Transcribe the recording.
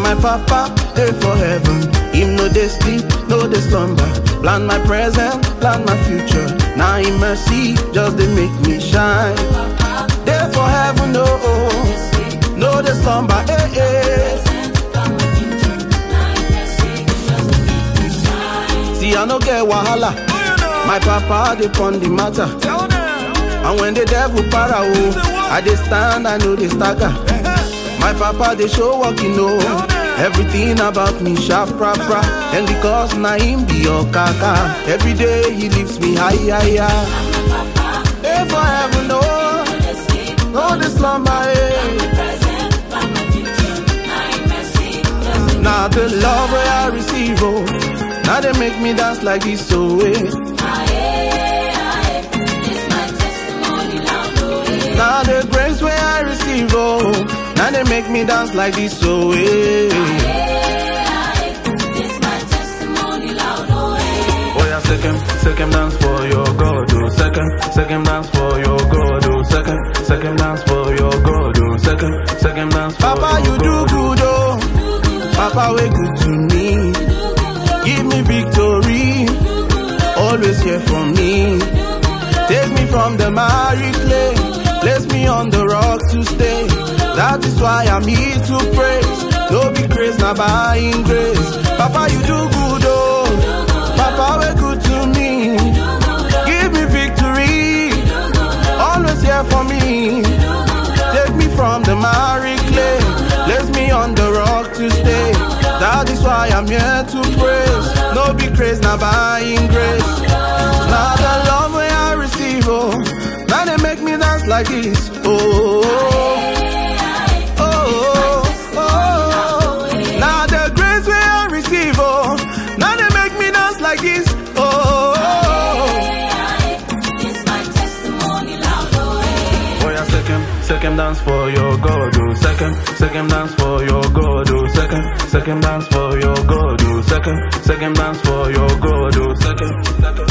my papa, dey for heaven. Him no dey sleep, no dey slumber. Plan my present, plan my future. Now in mercy, just dey make me shine. Dey for heaven, no, no dey slumber, eh, eh. See, I no get wahala. My papa dey pon the matter. And when the devil para oh, I dey stand, I know they stagger. My papa dey show what you know. Everything about me sharp proper. And because na him be your kaka. Every day he lifts me higher, higher. Hey, for heaven, no, no the slumber, eh. Now the love where I receive, oh. Now they make me dance like this, so eh. Now the grace where I receive, oh. Now they make me dance like this, so eh. Oh yeah, second, second dance for your God, oh. Second, second dance for your God, oh. Second, second dance for your God, oh. Second, second dance for Papa, you do good, oh. Papa, way good to me. Give me victory. Always here for me. Take me from the miry clay. Place me on the rock to stay. That is why I'm here to praise. No be grace, not buying grace. Papa, you do good, oh. Papa, way good to me. Give me victory. Always here for me. Take me from the miry clay. Place me on the rock to stay. That is why I'm here to praise. No be craze, not buying grace. Now the love where I receive, oh. Now they make me dance like this, oh. oh, oh, oh. Now the grace where I receive, oh. Now they make me dance like this, oh. Oh yeah, second, second dance for your God, oh. Second, second dance for your God, oh. Second, second dance for your God, oh. Second, second dance for your God, oh. Second, second.